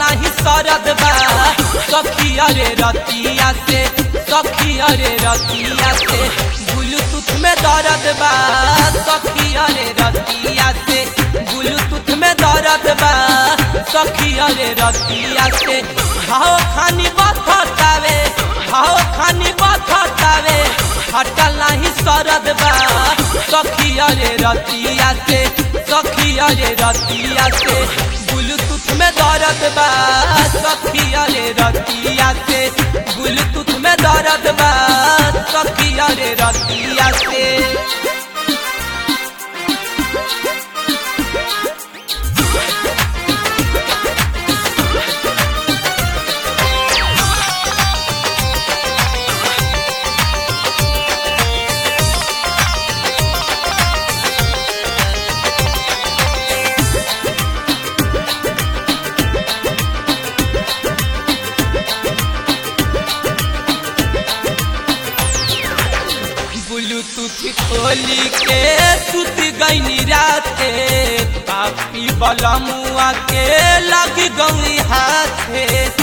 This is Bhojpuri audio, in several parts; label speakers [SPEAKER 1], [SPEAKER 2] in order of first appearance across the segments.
[SPEAKER 1] नाही सरद बा सखी अरे रतिया से सखी अरे रतिया से ब्लूटूथ में दर्द बा सखी अरे रतिया से ब्लूटूथ में दर्द बा सखी अरे रतिया से भाव खानी बथतावे भाव खानी बथतावे हटल नहीं सरद बा सखी अरे रतिया से सखी अरे रतिया से ब्लूटूथ में दर्द बा सखी अरे रतिया से ब्लूटूथ में दर्द बा सखी अरे रतिया से ब्लूटूथ खोली के सुत गईनी राते पापी बलमुआ के लग गई हाथे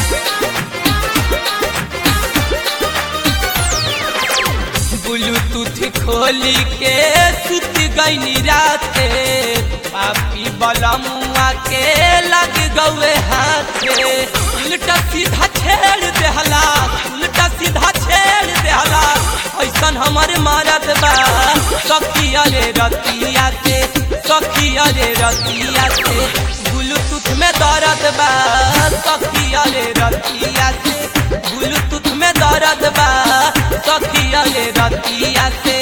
[SPEAKER 1] ब्लूटूथ खोली के सुत गईनी राते पापी बलमुआ के लग गए हाथे उल्टा सीधा छेड़ देहला उल्टा सीधा छेड़ देहला ऐसन हमारे मारत बा सखी अरे रतिया से सखी अरे रतिया से ब्लूटूथ में दर्द बा सखी अरे रतिया से ब्लूटूथ में दर्द बा सखी अरे रतिया से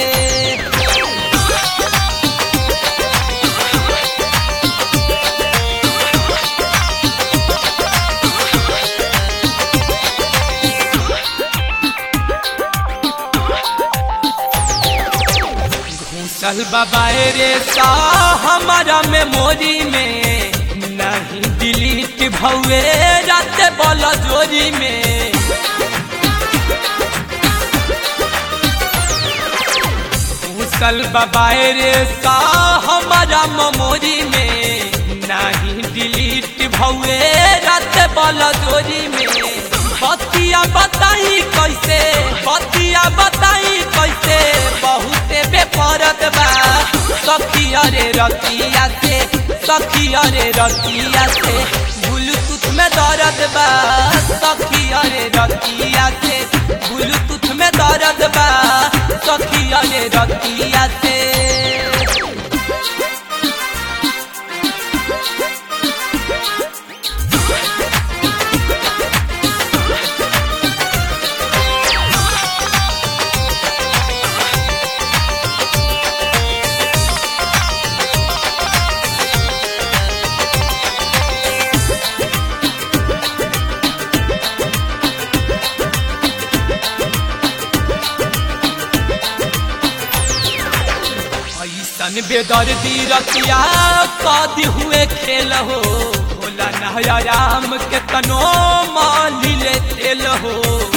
[SPEAKER 1] घूसल बाबा रे सा हमारा मेमोरी में नहीं डिलीट भवे रात बल जोरी में घूसल बाबा रे सा हमारा मेमोरी में नहीं डिलीट भवे रात बल जोरी में बतिया बताई कैसे बतिया बताई कैसे बहुते बेपरत बा सखी अरे रतिया से सखी अरे रतिया से ब्लूटूथ में दर्द बा सखी अरे रतिया से ब्लूटूथ में दर्द बा सखी अरे रतिया से ऐसन बेदर्दी रतिया कदी हुए खेल हो भोला नहया राम के तनो माली ले तेल हो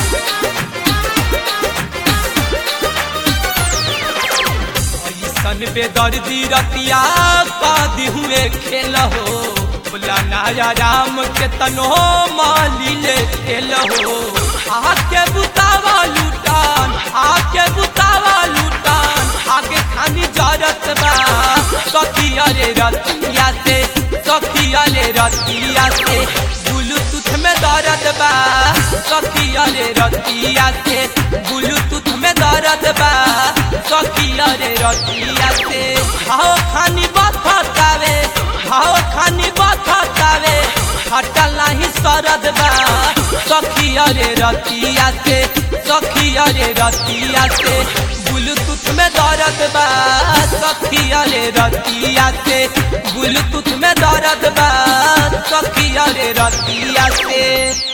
[SPEAKER 1] ऐसन बेदर्दी रतिया कदी हुए खेल हो भोला नहया राम के तनो माली ले तेल हो आके बुतावा लूटान आके बुतावा लूटान आगे खानी जरत बा सखी अरे रतिया से सखी अरे रतिया से ब्लूटूथ में दर्द बा सखी अरे रतिया से ब्लूटूथ में दर्द बा सखी अरे रतिया से भाव खानी बथतावे भाव खानी बथतावे हटल नहीं सरद बा सखी अरे रतिया से सखी अरे रतिया से ब्लूटूथ में दर्द बा सखी अरे रतिया से ब्लूटूथ में दर्द बा सखी अरे रतिया से